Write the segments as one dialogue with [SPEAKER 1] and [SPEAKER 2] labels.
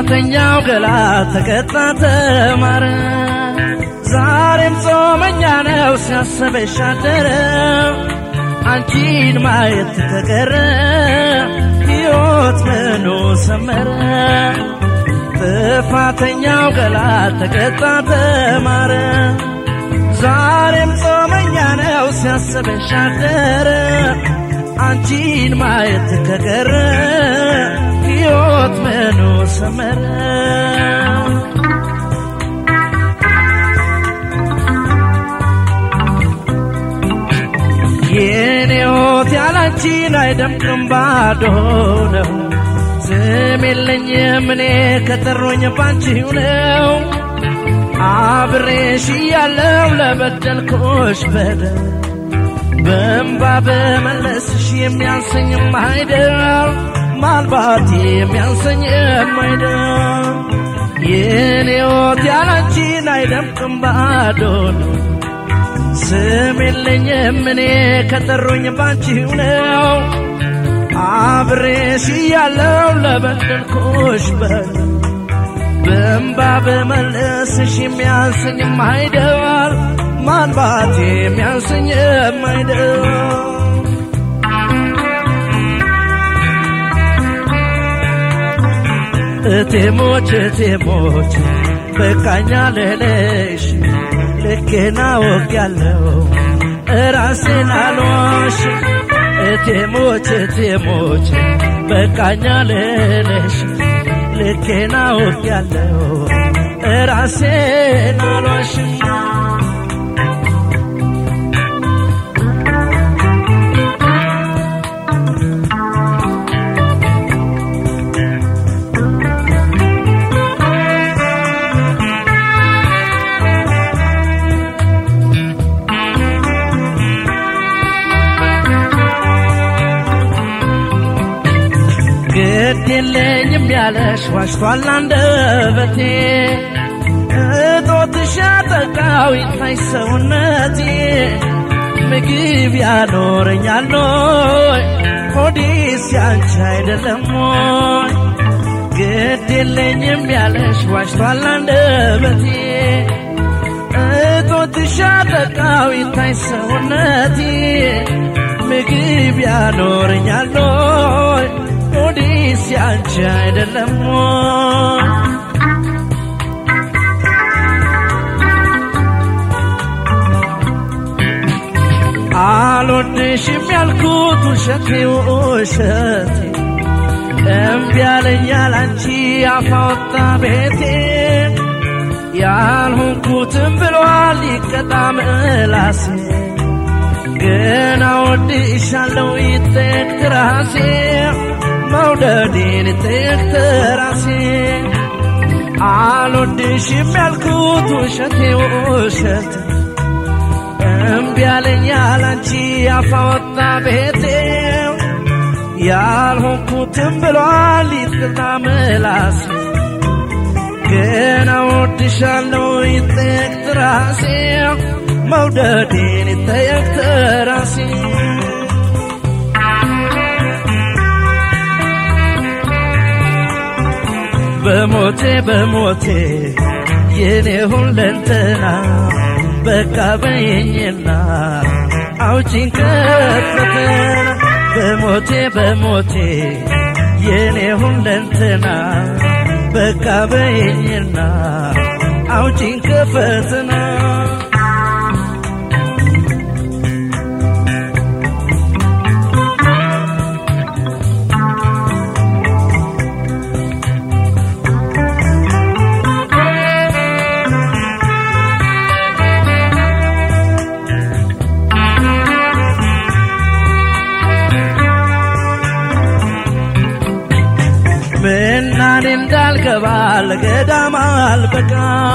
[SPEAKER 1] ጥፋተኛው ገላ ተቀጣ ተማረ ዛሬም ጾመኛ ነው ሲያሰበሽ አደረ አንቺን ማየት ተቀረ ሕይወት ምኑ ሰመረ ጥፋተኛው ገላ ተቀጣ ተማረ ዛሬም ጾመኛ ነው ሲያስበሽ አደረ አንቺን ማየት ከቀረ ሕይወት ምኑ ሰመረ የኔ ሕይወት ያላንቺን አይደምቅም ባዶ ነው ስም የለኝም እኔ ከጠሮኝ ባንቺው ነው አብሬሽ እያለው ለበደልኩሽ በደል በእንባ በመለስሽ የሚያንሰኝም አይደል ማልባት የሚያንሰኝም አይደል የኔ ሕይወት ያላንቺን አይደምቅም ባዶ ነው ስም የለኝም እኔ ከጠሩኝ ባንቺው ነው አብሬሽ እያለው ለበደልኩሽ በደል በእንባ በመለስሽ የሚያንሰኝም አይደል ማንባት የሚያንሰኝም አይደል እቴሞች እቴሞች በቃኛ ልልሽ ልኬና ወግ ያለው እራሴን አልዋሽ እቴሞች እቴሞች በቃኛ ልልሽ ልኬና ወግ ያለው እራሴን አልዋሽም ግድ የለኝም ያለሽ ዋሽቷል አንደበቴ እጦትሽ ያጠቃው ይታይ ሰውነቴ ምግብ ያኖረኛል ሆይ ሆዴስ ያንቺ አይደለም ሆይ ግድ የለኝም ያለሽ ዋሽቷል አንደበቴ እጦትሽ ያጠቃው ይታይ ሰውነቴ ምግብ ያኖረኛል ሆይ ሆዴስ ያንቺ አይደለም ሆይ አልወድሽም ያልኩት ውሸቴ ውሸቴ እምቢ ያለኝ ያላንቺ አፋወጣ ቤቴ ያልሆንኩትም ብሏል ይቀጣ ምላሴ ግን አወድሻለሁ ይጠየቅ ትራሴ መውደዴን ይጠየቅ ትራሴ አልወድሽም ያልኩት ውሸቴ ውሸቴ እምቢ ያለኝ ያላንቺ አፋወጣ ቤቴ ያልሆንኩትም ብሏል ይቅርታ ምላሴ ግን እወድሻለሁ ይጠየቅ ትራሴ መውደዴን ይጠየቅ ትራሴ በሞቴ በሞቴ የኔ ሁለንተና በቃ በየኝና አውጪኝ ከፈተና በሞቴ በሞቴ የኔ ሁለንተና በቃ በየኝና አውጪኝ ከፈተና ምናኔ እንዳልገባ ለገዳም አልበቃ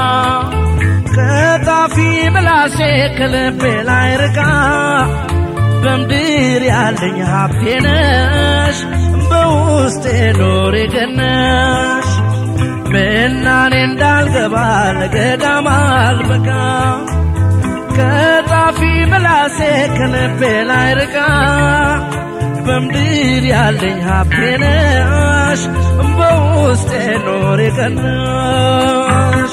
[SPEAKER 1] ከጣፊ ምላሴ ከልቤ ላይ ርቃ በምድር ያለኝ ሀብቴ ነሽ በውስጤ ኖሬ ገነሽ ምናኔ እንዳልገባ ለገዳም አልበቃ ከጣፊ ምላሴ ከልቤ ላይ ርቃ በምድር ያለኝ ሀብቴ ነሽ በውስጤ ኖር የቀናሽ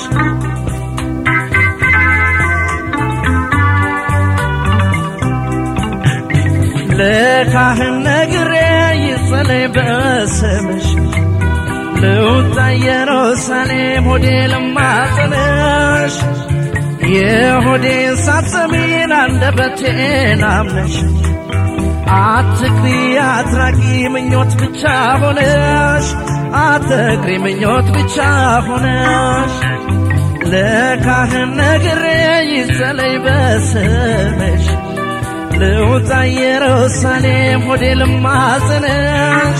[SPEAKER 1] ለካህን ነግሬ ይጸለይ በስምሽ ልውጣ ኢየሩሳሌም ሆዴ ልማጸንሽ የሆዴን ሳትሰሚን አንደበቴን አምነሽ አትክሪ አትራቂ ምኞት ብቻ ሆነሽ አትክሪ ምኞት ብቻ ሆነሽ ለካህን ነግሬ ይጸለይ በስምሽ ልውጣ ኢየሩሳሌም ሆዴ ልማጽንሽ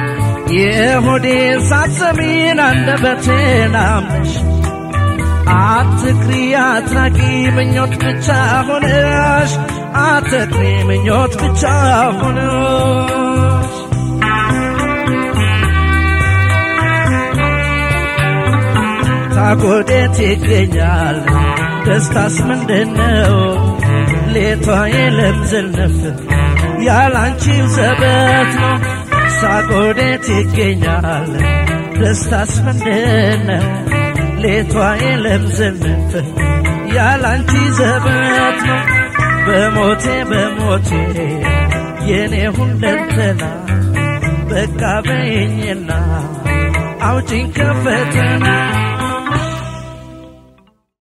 [SPEAKER 1] የሆዴን ሳትሰሚን አንደበቴን አምነሽ አትክሪ አትራቂ ምኞት ብቻ ሆነሽ አትክሪ ምኞት ብቻ ሆነሽ ታጎዴት ይገኛል ደስታስ ምንድነው ሌቷ የለም ዝንፍ ያላንቺው ዘበት ነው ሳጎዴት ይገኛል ደስታስ ምንድነው ሌቷ የለም ዝንፍ ያላንቺ ዘበት ነው በሞቴ በሞቴ የኔ ሁለንተና በቃ በይኝና አውጪኝ ከፈተና